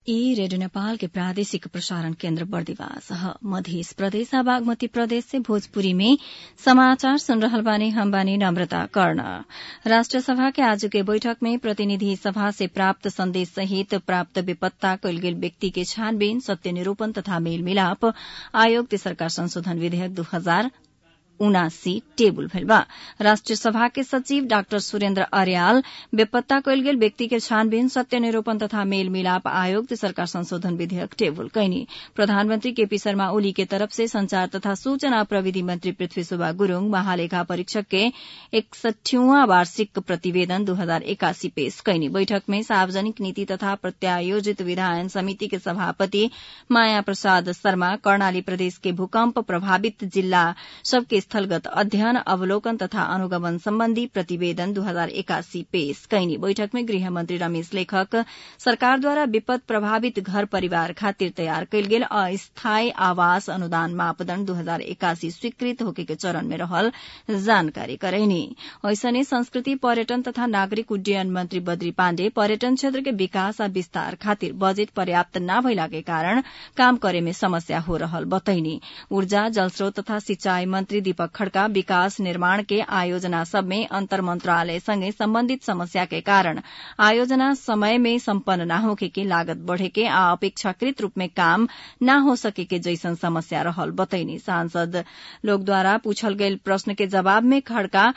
ई रेडियो नेपाल के प्रादेशिक प्रसारण केन्द्र बर्दिवास ह मधेस प्रदेश आ बागमती प्रदेश से भोजपुरी में समाचार सुन रहल बानी हम बानी नम्रता कर्ण राष्ट्र सभा के आज के बैठक में प्रतिनिधि सभा से प्राप्त संदेश सहित प्राप्त बेपत्ता कयल गेल व्यक्ति के छानबीन सत्य निरूपण तथा मेल मिलाप आयोग तेसरका संशोधन विधेयक दू हजार उनासी टेबुल भइल बा राष्ट्रिय सभा के सचिव डाक्टर सुरेन्द्र अर्याल बेपत्ता कयल गेल व्यक्ति के छानबीन सत्य निरूपण तथा मेल मिलाप आयोग तेसरका संशोधन विधेयक टेबुल कैनी प्रधानमन्त्री केपी शर्मा ओली के तरफ से संचार तथा सूचना प्रविधि मंत्री पृथ्वी सुब्बा गुरूङ महालेखा परीक्षक के एकसठीवां वार्षिक प्रतिवेदन दू हजार एकासी पेश कैनी बैठक में सार्वजनिक नीति तथा प्रत्यायोजित विधायन समिति के सभापति माया प्रसाद शर्मा कर्णाली प्रदेश के भूकम्प प्रभावित जिल्ला सबके स्थलगत अध्ययन अवलोकन तथा अनुगमन सम्बन्धी प्रतिवेदन दू हजार एकासी पेश कैनी बैठक में गृहमन्त्री रमेश लेखक सरकारद्वारा विपद प्रभावित घर परिवार खातिर तयार कयल गेल अस्थायी आवास अनुदान मापदण्ड दू हजार एकासी स्वीकृत होके के चरण में रहल जानकारी करैनी ऐसने संस्कृति पर्यटन तथा नागरिक उड्डयन मन्त्री बद्री पाण्डे पर्यटन क्षेत्र के विकास आ विस्तार खातिर बजेट पर्याप्त न भइला के कारण काम करे में समस्या हो रहल बतैनी ऊर्जा जलस्रोत तथा सिंचाई मन्त्री दीपक खड़का विकास निर्माण के आयोजना सब में अंतर मंत्रालय संगे संबंधित समस्या के कारण आयोजना समय में सम्पन्न न होके के लागत बढ़े के आ अपेक्षाकृत रूप में काम न हो सके के जैसन समस्या रहल बतैनी सांसद लोग द्वारा पूछल गयल प्रश्न के जवाब में खड़का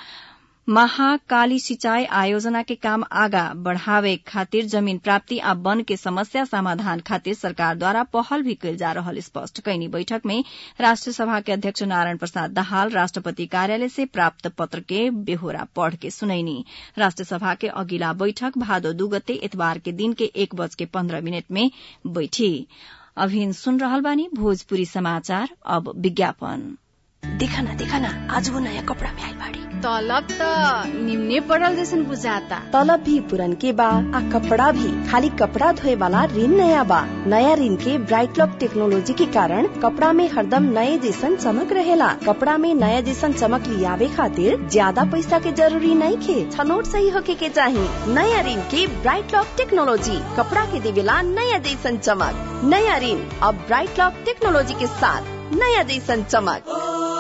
महाकाली सिंचाई आयोजना के काम आगा बढ़ावे खातिर जमीन प्राप्ति आ वन के समस्या समाधान खातिर सरकार द्वारा पहल भी कयल जा रहल स्पष्ट कैनी बैठक में राष्ट्र सभा के अध्यक्ष नारायण प्रसाद दाहाल राष्ट्रपति कार्यालय से प्राप्त पत्र के बेहोरा पढ़ के सुनैनी राष्ट्र सभा के अगिला बैठक भादो दू गते इतवार के दिन के एक बज के पन्ध्र मिनट में बैठी अभिन सुन रहल बानी भोजपुरी समाचार अब विज्ञापन देखा ना देखा ना आज वो नया कपड़ा में आइल बाड़ी तलब त निम्ने पड़ल जैसन बुझाता तलब भी पुरन के बा आ कपड़ा भी खाली कपड़ा धोए वाला ऋण नया बा नया ऋण के ब्राइट लॉक टेक्नोलॉजी के कारण कपड़ा में हरदम नए जैसन चमक रहेला कपड़ा में नया जैसन चमक लियावे खातिर ज्यादा पैसा के जरूरी नहीं खे छनोट सही होके के चाही नया ऋण के ब्राइट लॉक टेक्नोलॉजी कपड़ा के देवेला नया जैसन चमक नया ऋण अब ब्राइट लॉक टेक्नोलॉजी के साथ नया जैसन चमक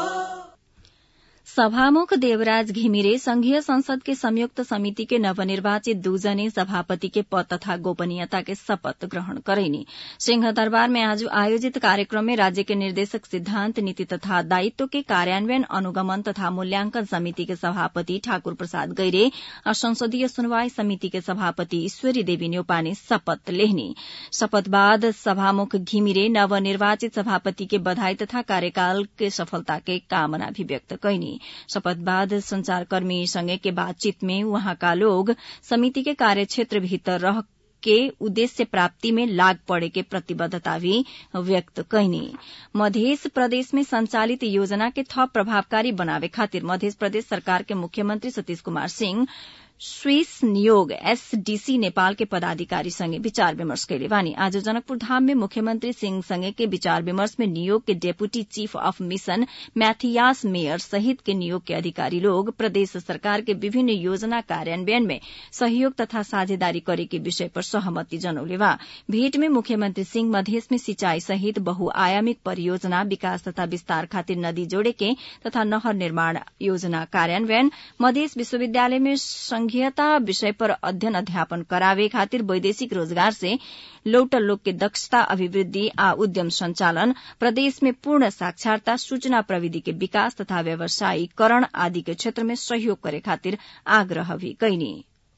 सभामुख देवराज घिमिरे संघीय संसद के संयुक्त समिति के नवनिर्वाचित दूजने सभापति के पद तथा गोपनीयता के शपथ ग्रहण करैनी सिंह दरबार में आज आयोजित कार्यक्रम में राज्य के निर्देशक सिद्धांत नीति तथा दायित्व के कार्यान्वयन अनुगमन तथा मूल्यांकन समिति के सभापति ठाकुर प्रसाद गैरे और संसदीय सुनवाई समिति के सभापति ईश्वरी देवी न्यौपा ने शपथ लेहनी शपथ बाद सभामुख घिमिरे नवनिर्वाचित सभापति के बधाई तथा कार्यकाल के सफलता के कामना भी व्यक्त कैनी शपथ बाद संचारकर्मी संगे के बातचीत में वहाँका लोग समिति के कार्यक्षेत्र भीतर रह के उद्देश्य प्राप्ति में लाग पड़े के प्रतिबद्धता भी व्यक्त कैनी मध्य प्रदेश में संचालित योजना के थप प्रभावकारी बनावे खातिर मध्य प्रदेश सरकार के मुख्यमंत्री सतीश कुमार सिंह स्विस नियोग एसडीसी नेपाल के पदाधिकारी संगे विचार विमर्श कैले बानी आज जनकपुर धाम में मुख्यमंत्री सिंह संगे के विचार विमर्श में नियोग के deputy chief of mission Mathias Meyer सहित के नियोग के अधिकारी लोग प्रदेश सरकार के विभिन्न योजना कार्यान्वयन में सहयोग तथा साझेदारी करे के विषय पर सहमति जनौले बा भेंट में मुख्यमंत्री सिंह मधेश में सिंचाई सहित बहुआयामिक परियोजना विकास तथा विस्तार खातिर नदी जोड़े के तथा नहर निर्माण योजना कार्यान्वयन मधेश विश्वविद्यालय में संघीयता विषय पर अध्ययन अध्यापन करावे खातिर वैदेशिक रोजगार से लौटल लोग के दक्षता अभिवृद्धि आ उद्यम संचालन प्रदेश में पूर्ण साक्षरता सूचना प्रविधि के विकास तथा व्यवसायीकरण आदि के क्षेत्र में सहयोग करे खातिर आग्रह भी कैनी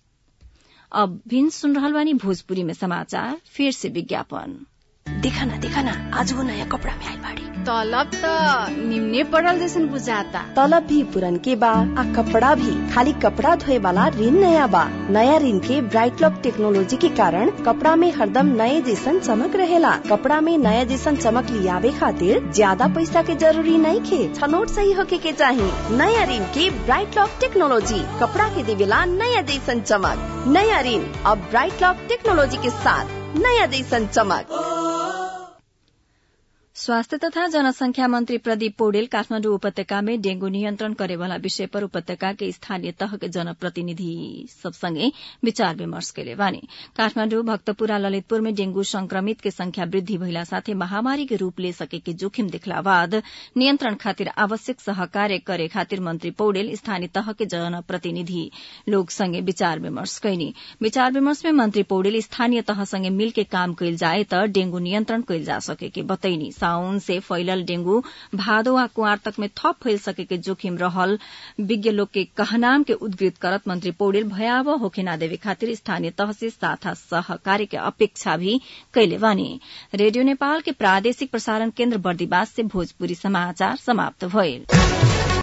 अब भिन सुन रहल बानी भोजपुरी में समाचार फिर से विज्ञापन देखा ना देखा ना आज वो नया कपड़ा में आइल बाड़ी तलब त निम्ने पड़ल जैसन बुझाता तलब भी पुरन के बा आ कपड़ा भी खाली कपड़ा धोए वाला ऋण नया बा नया ऋण के ब्राइट लॉक टेक्नोलॉजी के कारण कपड़ा में हरदम नए जैसन चमक रहेला कपड़ा में नया जैसन चमक लियावे खातिर ज्यादा पैसा के जरूरी नहीं खे छनोट सही होके के चाही नया ऋण के ब्राइट लॉक टेक्नोलॉजी कपड़ा के देवेला नया जैसन चमक नया ऋण अब ब्राइट लॉक टेक्नोलॉजी के साथ नया जैसन चमक स्वास्थ्य तथा जनसंख्या मन्त्री प्रदीप पौडेल काठमाण्डु उपत्यकामै डेंगू नियन्त्रण करेवाला विषय पर उपत्यका के स्थानीय तह के जनप्रतिनिधि सबसँगै विचार विमर्श कैले बानी काठमाण्डु भक्तपुरा ललितपुर में डेंगू संक्रमित के संख्या वृद्धि भइला साथै महामारी के रूप ले सकेके जोखिम देखला बाद नियन्त्रण खातिर आवश्यक सहकार्य करे खातिर मन्त्री पौडेल स्थानीय तह के जनप्रतिनिधि लोग संगे विचार विमर्श कैनी विचार विमर्श में मन्त्री पौडेल स्थानीय तहसँगै मिलके काम कैल जाए त डेंगू नियन्त्रण कैल जा सकेके बतैनी साउन से फैलल डेंगू भादो वा कुआर तक में थप फैल सकेके जोखिम रहल विज्ञ लोग के कहनाम के उद्घृत करत मंत्री पौडेल भयावह होखे ना देवे खातिर स्थानीय तह से साथा सहकार्य के अपेक्षा भी कैले बानी रेडियो नेपाल के प्रादेशिक प्रसारण केन्द्र बर्दिवास से भोजपुरी समाचार समाप्त भइल